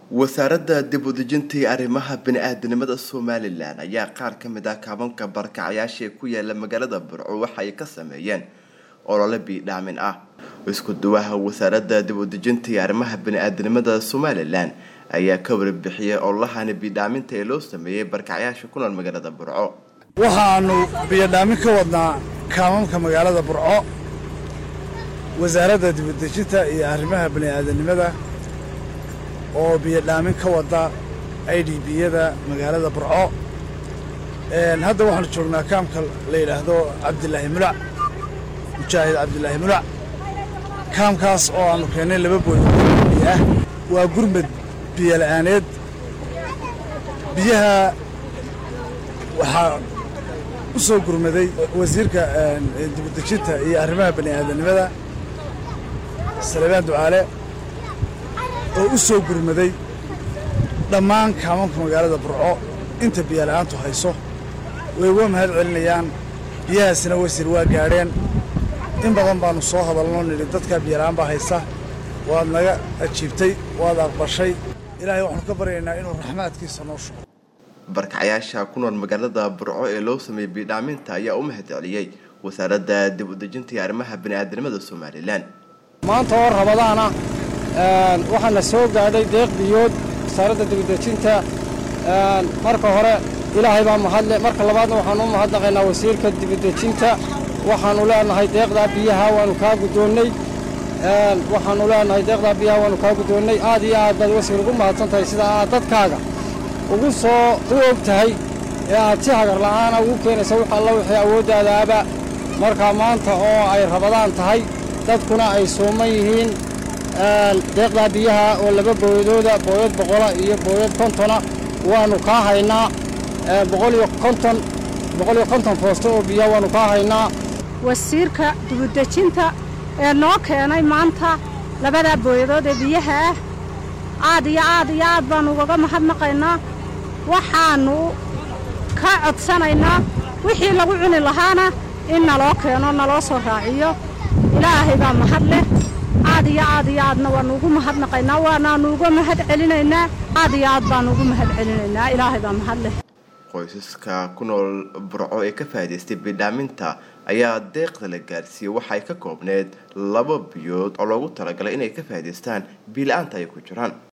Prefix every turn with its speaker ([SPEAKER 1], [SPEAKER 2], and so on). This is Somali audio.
[SPEAKER 1] wasaaradda dib u dejinta iyo arrimaha bini-aadanimada somalilan ayaa qaar ka mid ah kaabanka barakacayaasha ee ku yaala magaalada burco waxa ay ka sameeyeen olole biidhaamin ah isku duwaha wasaaradda dib u dejinta iyo arrimaha bini-aadanimada somalilan ayaa ka warbixiyay ololahani biidhaaminta ee loo sameeyey barakacayaasha ku nool magaalada burco
[SPEAKER 2] waxaanu biyodhaamin ka wadnaa kaamamka magaalada burco wasaaradda dibudejinta iyo arrimaha bini'aadanimada oo biyodhaamin ka wada i d biyada magaalada burco hadda waxaanu joognaa kaamka la yidhaahdo cabdilaahi mulac mujaahid cabdilaahi mulac kaamkaas oo aanu keennay laba booy biyo ah waa gurmad biyola'aaneed biyaha waxaa u soo gurmaday wasiirka dibudejinta iyo arrimaha bani'aadanimada salebaan ducaale oo u soo gurmaday dhammaan kaamamka magaalada burco inta biyola'aantu hayso way uga mahad celinayaan biyahaasina wasiir waa gaadheen in badan baannu soo hadalnoo nidhi dadkaa biyola'aan baa haysa waad naga ajiibtay waad aqbashay ilaahay waxaanu ka baryaynaa inuu raxmaadkiisa noo shugo
[SPEAKER 1] barkacayaasha ku nool magaalada burco ee loo sameeyey biidhaaminta ayaa u mahad celiyey wasaaradda dib u dejinta iyo arrimaha bini'aadanimada somalilan
[SPEAKER 3] maanta oo rabadaana waxaana soo gaadhay deeq biyood wasaaradda dibudejinta marka hore ilaahay baa mahadle marka labaadna waxaanu u mahadnaqaynaa wasiirka dibudejinta waxaanu leenahay deeqdaa biyaha waanu kaa guddoonnay waxaanu leenahay deeqdaa biyaha waanu kaa guddoonnay aad iyo aad baad wasiir ugu mahadsan tahay sida aad dadkaaga ugu soo u og tahay ee aad si hagar la'aana ugu keenaysa wax alla wixii awooddaadaaba markaa maanta oo ay rabadaan tahay dadkuna ay suuman yihiin deeqdaa biyaha oo laba booyadooda booyad boqola iyo booyad kontona waannu kaa haynaa boqoliyo konton boqoliyo konton foosto oo biyaha waannu kaa haynaa
[SPEAKER 4] wasiirka dibudejinta ee noo keenay maanta labadaa booyadood ee biyaha ah aad iyo aad iyo aad baannu ugaga mahadnaqaynaa waxaannu ka codsanaynaa wixii lagu cuni lahaana in naloo keeno naloo soo raaciyo ilaahay baa mahad leh aad iyo aad iyo aadna waannu ugu mahadnaqaynaa waanaannu uga mahad celinaynaa aad iyo aad baannu ugu mahad celinaynaa ilaahay baa mahad leh
[SPEAKER 1] qoysaska ku nool burco ee ka faa'idaystay biidhaaminta ayaa deeqda la gaarsiiyey waxay ka koobneed laba biyood oo loogu talagalay inay ka faa'idaystaan biila-aanta ay ku jiraan